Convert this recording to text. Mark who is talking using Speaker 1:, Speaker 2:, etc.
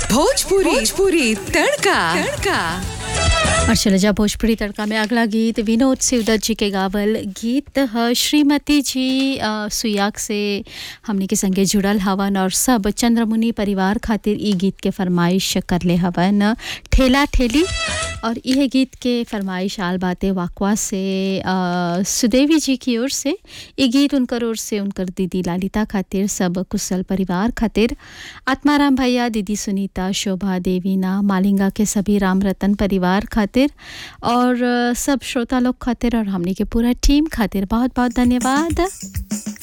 Speaker 1: भोजपुरी भोजपुरी तड़का तड़का
Speaker 2: और चले जा भोजपुरी तड़का में अगला गीत विनोद शिवदत्त जी के गावल गीत ह श्रीमती जी अ, सुयाग से हमनी के संगे जुड़ल हवन और सब चंद्रमुनि परिवार खातिर ई गीत के फरमाइश करले हवन ठेला ठेली और यह गीत के फरमाइश आल बाते वाकवा से अ, सुदेवी जी की ओर से ये गीत उनकर ओर से उनकर दीदी लालिता खातिर सब कुशल परिवार खातिर आत्माराम भैया दीदी सुनीता शोभा देवीना मालिंगा के सभी राम रतन परिवार खातिर और अ, सब श्रोता लोग खातिर और हमनी के पूरा टीम खातिर बहुत बहुत धन्यवाद